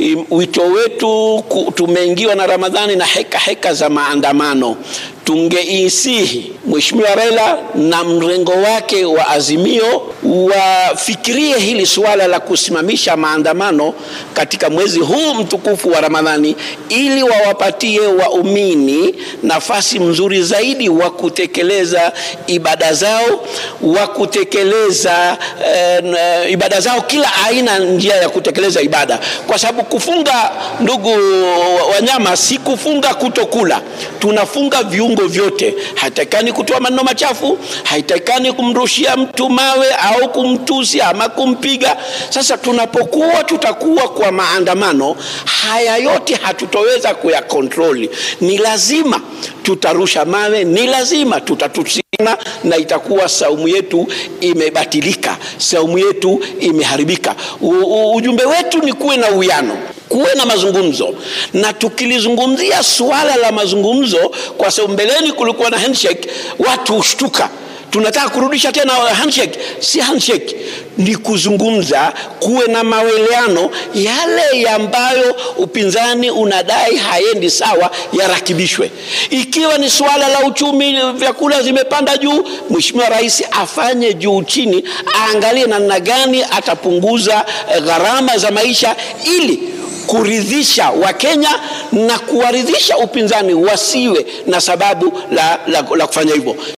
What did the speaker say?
im- wito wetu ku- tumeingiwa na Ramadhani na heka heka za maandamano. Tungeisihi Mheshimiwa Raila na mrengo wake wa Azimio wafikirie hili suala la kusimamisha maandamano katika mwezi huu mtukufu wa Ramadhani ili wawapatie waumini nafasi mzuri zaidi wa kutekeleza ibada zao, wa kutekeleza eh, n- ibada zao, kila aina njia ya kutekeleza ibada, kwa sababu kufunga, ndugu wanyama, si kufunga kutokula, tunafunga viungo vyote. Haitakikani kutoa maneno machafu, haitakikani kumrushia mtu mawe au kumtusi ama kumpiga. Sasa tunapokuwa tutakuwa kwa maandamano haya yote hatutoweza kuyakontroli. Ni lazima tutarusha mawe, ni lazima tutatusiana, na itakuwa saumu yetu imebatilika, saumu yetu imeharibika. U, u, ujumbe wetu ni kuwe na uwiano kuwe na mazungumzo, na tukilizungumzia suala la mazungumzo, kwa sababu mbeleni kulikuwa na handshake, watu hushtuka tunataka kurudisha tena handshake. Si handshake, ni kuzungumza, kuwe na maweleano, yale ambayo upinzani unadai haendi sawa yarakibishwe. Ikiwa ni suala la uchumi, vyakula zimepanda juu, Mheshimiwa Rais afanye juu chini, aangalie namna gani atapunguza eh, gharama za maisha ili kuridhisha Wakenya na kuwaridhisha upinzani wasiwe na sababu la, la, la kufanya hivyo.